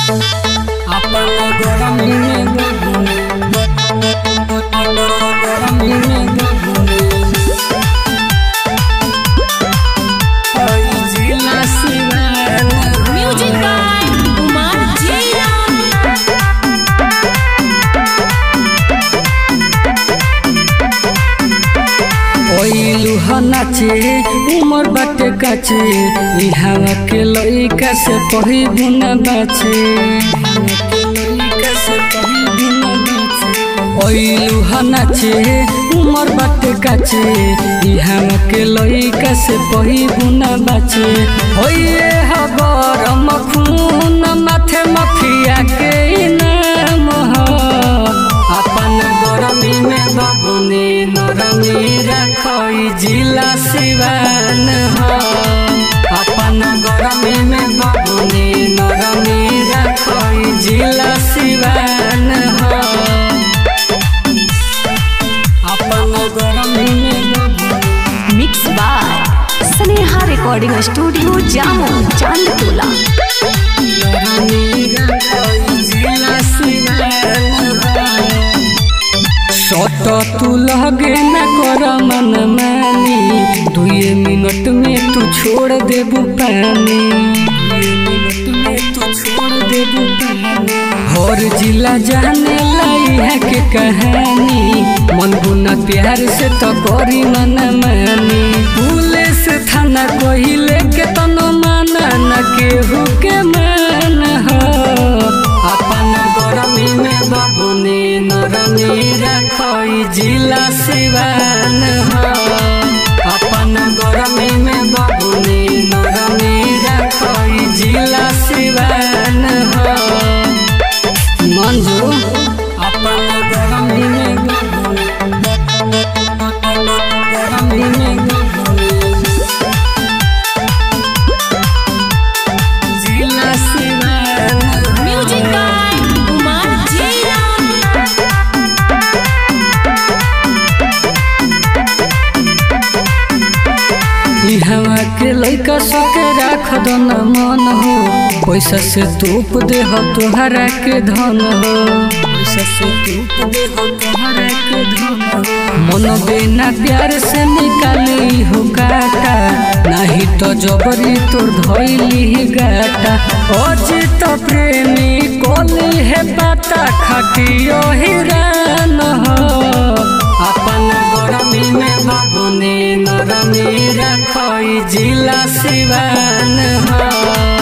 अपन गरमी में बबुनी गरमी में बबुनी ओई जिला सिवान म्यूजिक बाय कुमार जयराम ओइलू ह नाचे उमर बाटे काचे ई हवा के लइका से पही गुना बाचे ओइलू ह नाचे उमर बाटे काचे ई हवा के लइका से पही गुना बाचे होइए ह गरम खून माथे मफिया के इनाम ह अपन गरमी में बबुनी नरमी रखई जिला सिवान हो अपन गरमी में बबुनी नरमी रखई जिला सिवान हो अपन गरमी में बबुनी mix by Sneha recording studio Jamo Chandtola नरमी रखई जिला सिवान हो सट तू लगे न कर मन मानी दुए मिनट में तू छोड़ देबू पानी दुए मिनट में तू छोड़ देबू पानी हर जिला जाने लाई है के कहानी मन गुना प्यार से तो करी मन मानी पुलिस थाना कहिले के तनो माना न केहू के मान हो अपन गरमी में बबुनी नरमी रखई जिला सिवान हो अपन गरमी में बबुनी नरमी रखई जिला सिवान हो मंजू अपन गरमी में बबुनी गरमी में बबुनी जिला सिवान हो। म्यूजिक बाय कुमार जयराम ई हवा के लइका सके राख दो न मन हो पैसा से तूप दे हो तोहरा के धन हो पैसा से तूप दे हो तोहरा के धन हो मन बिना प्यार से निकाली हो काटा नहीं तो जबरी तोर धैली गाटा अजित प्रेमी कोली है पता खटियो हिरान हो अपन गरमी में बबुनी नरमी रखई जिला सिवान हो